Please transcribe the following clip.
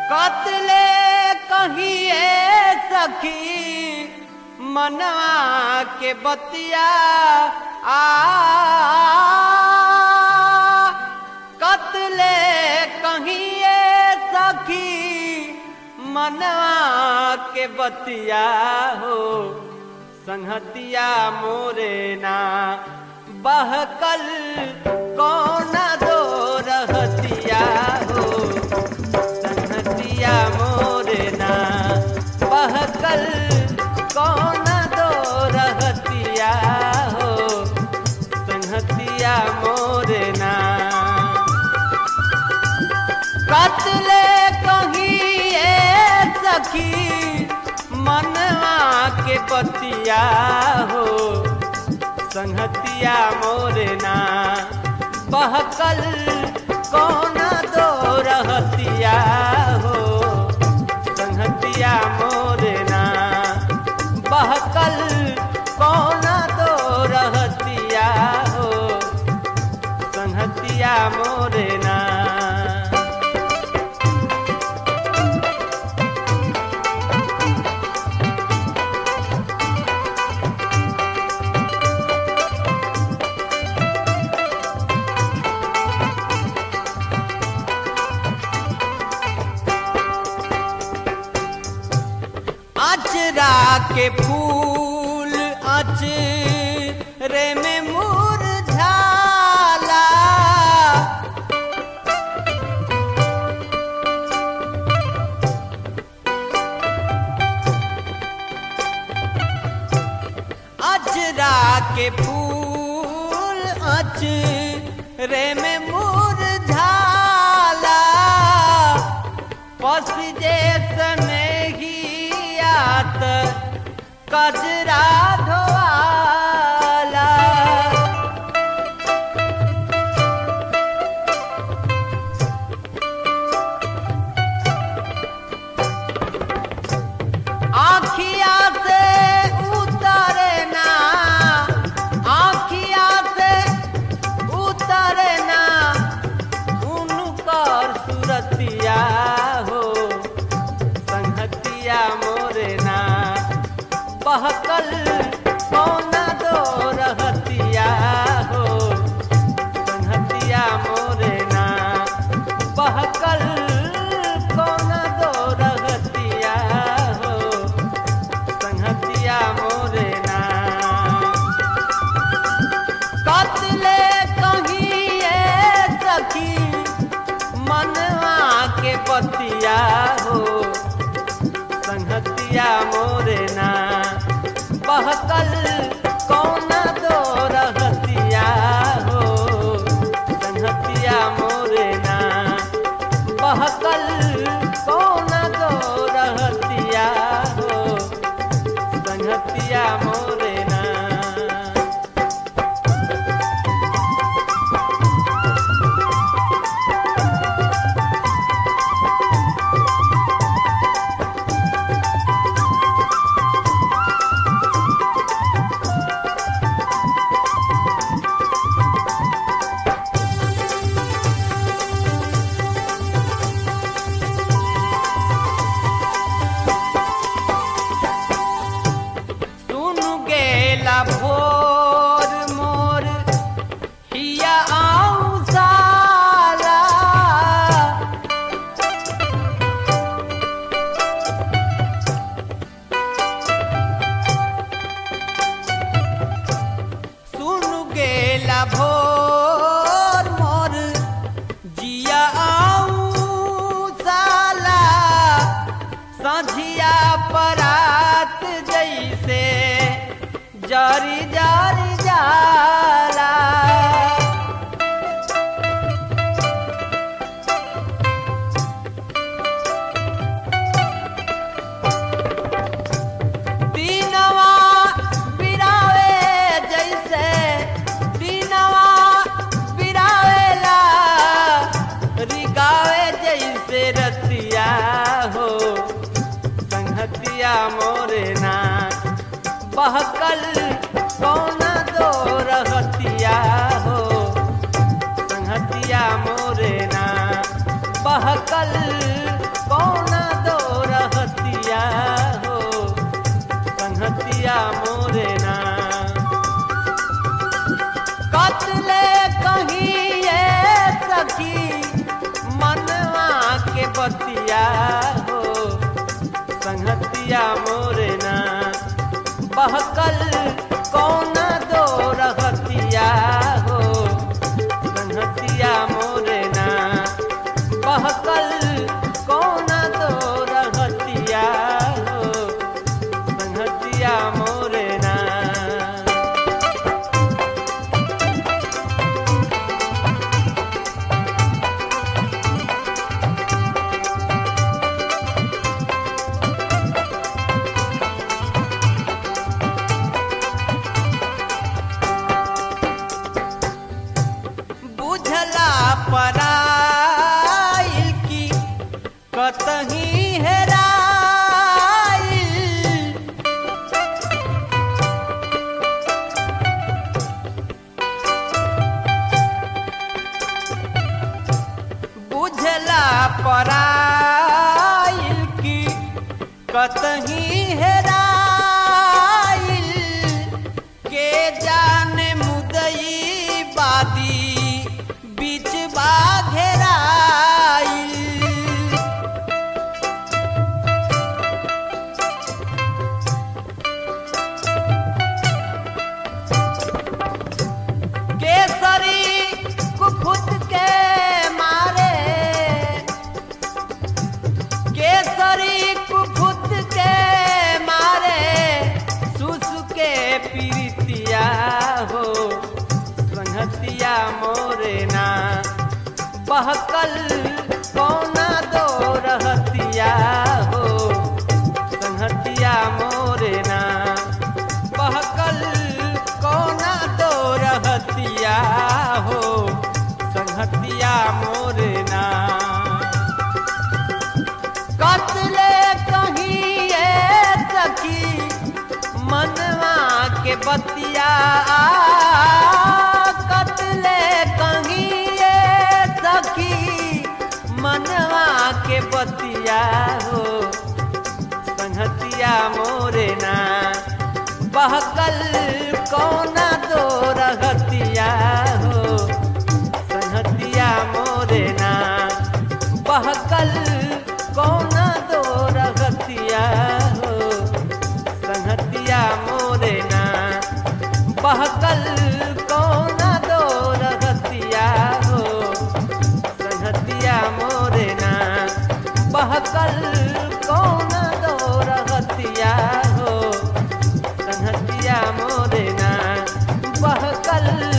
कतले कहिए सखी मनवा के बतिया आ कतले कहिए सखी मनवा के बतिया हो संहतिया मोरे ना बहकल कौन दो रहतिया हो संहतिया मोरे ना बहकल कौन दो रहतिया हो संहतिया मोरे ना कतले कहिए सखी मनवा के बतिया हो संहतिया मोरना बहकल कौन दो रहतिया हो संहतिया मोरना बहकल कौन दो रहतिया हो संहतिया मोरना अचरा के फूल अच रे में मुरझाला अचरा के फूल अच रे में मुरझाला पस जैसने ही आत कजरा धोवाला आखिया से उतरे ना आखिया से उतरे ना उनकर सुरतिया हो संहतिया मोरना बहकल कौन दो रहतिया हो संहतिया मोरना बहकल कौन दो रहतिया हो संहतिया मोरना कतले कहिए सखी मनवा के बतिया हो संहतिया मोरना बहकल कौन दो रहतिया हो संहतिया मोरना बहकल कौन दो रहतिया हो संहतिया मोरना सुन गेला भोर मोर हिया आऊ साला सुन गेला भोर मोर जिया आऊ साला सझिया परात जैसे जारी जारी जाला दीनवा बिरावे जैसे दीनवा बिरावेला रिगावे जैसे रतिया हो संहतिया मोरना बहकल कौन दो रहतिया हो संहतिया मोरना बहकल कौन दो रहतिया हो संहतिया मोरे ना कतले कहीं ये सखी मनवा के बतिया हो संहतिया मोरे ना बहकल कौन दो रहतिया हो संहतिया मोरे ना बहकल कौन दो रहतिया हो संहतिया मोरे ना बुझला पराइल की कतही हेराइल बुझला पराइल की कतही हेराइल के जाने मुदई बादी बीच बा घेराइल केसरी कुफुत के मारे केसरी कुफुत के मारे सुसु के पीरितिया हो संहतिया मोरे ना बहकल कौना दो रहतिया हो संहतिया मोरे ना बहकल कौना दो रहतिया हो संहतिया मोरे ना कतले कहीं ये सखी मनवा के बतिया कतले कहीं ये सखी मनवा के बतिया हो संहतिया मोरे ना बहकल कौना दो रहतिया हो संहतिया मोरे ना बहकल कौना दो रहतिया हो संहतिया मोरे ना बहकल कौना दो रहतिया हो संहतिया मोरे ना बहकल कौना दो रहतिया हो संहतिया मोरे ना बहकल